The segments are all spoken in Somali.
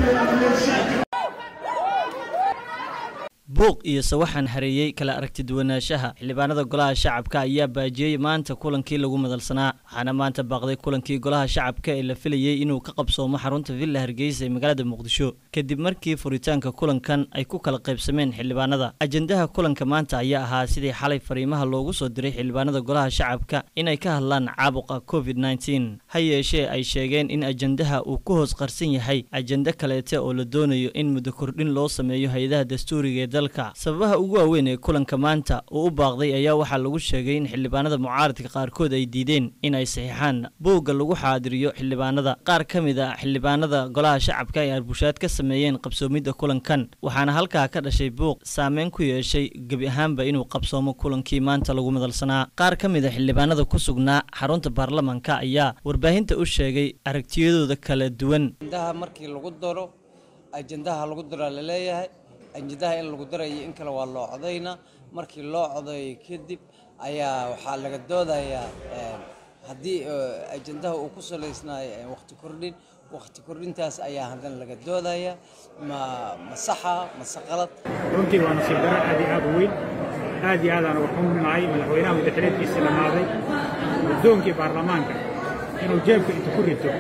buuq iyo sawaxan hareeyey kala aragti duwanaanshaha xildhibaanada golaha shacabka ayaa baajiyey maanta kulankii lagu madalsanaa waxaana maanta baaqday kulankii golaha shacabka ee la filayey inuu ka qabsoomo xarunta villa hargeysa ee magaalada muqdisho kadib markii furitaanka kulankan ay ku kala qaybsameen xildhibaanada ajendaha kulanka maanta ayaa ahaa sidii xalay fariimaha loogu soo diray xildhibaanada golaha shacabka inay ka hadlaan caabuqa covid nneteen ha yeeshee ay sheegeen in ajendaha uu ku hoos qarsan yahay ajende kaleete oo la doonayo in muddo kordhin loo sameeyo hay-adaha dastuuriga ee sababaha ugu waaweyn ee kulanka maanta uu u baaqday ayaa waxaa lagu sheegay in xildhibaanada mucaaradka qaarkood ay diideen in ay saxiixaan buugga lagu xaadiriyo xildhibaanada qaar ka mid a xildhibaanada golaha shacabka ay arbushaad ka sameeyeen qabsoomidda kulankan waxaana halkaa ka dhashay buuq saameyn ku yeeshay gebi ahaanba inuu qabsoomo kulankii maanta lagu madalsanaa qaar ka mid a xildhibaanada ku sugnaa xarunta baarlamanka ayaa warbaahinta u sheegay aragtiyadooda kala duwan markii lagu daro ajendaha lagu daraa laleeyahay ajendaha in lagu darayo in kale waa loo codayna markii loo codayo kadib ayaa waxaa laga doodayaa haddii ajendaha uu ku salaysnaayo waqti kordhin waqti kordhintaas ayaa haddana laga doodaya ma ma saxa mase qalad runtii waa nasiib daro aad iyo aad u weyn aad iyo aadaan uga xuminahay madaxweynaha muddaxileedkiisa dhammaaday guddoonkii baarlamaanka inuu jeebka inta ku rito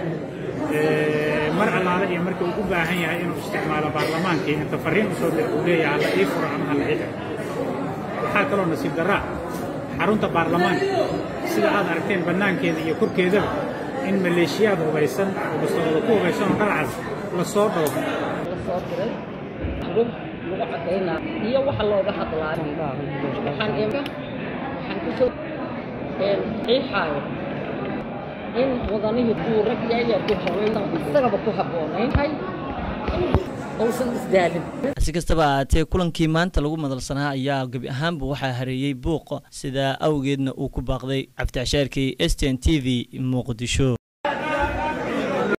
mar allaale iyo markii uu u baahan yahay inuu isticmaalo baarlamaankii inta farriin usoo dir uu leeyahay hala ii furo ama hala ii xiro waxaa kaloo nasiib darraa xarunta baarlamaanka sida aad aragteen bannaankeeda iyo korkeedaba in maleeshiyaad hubaysan oo bastoolada ku hubaysan oo dhalcas la soo dhoobo lasoo diray rug lagu cadaynaa iyo waxa looga hadlaayo waxaan waxaan kusoo qiixaayo in wadanihii uu rag yaaya ku haweysan isagaba ku habboonaynhay uusan isdaalin si kastaba ahaatee kulankii maanta lagu madalsanaa ayaa gebi ahaanba waxaa hareeyey buuq sidaa awgeedna uu ku baaqday cabdicashaarkii s t n t v muqdisho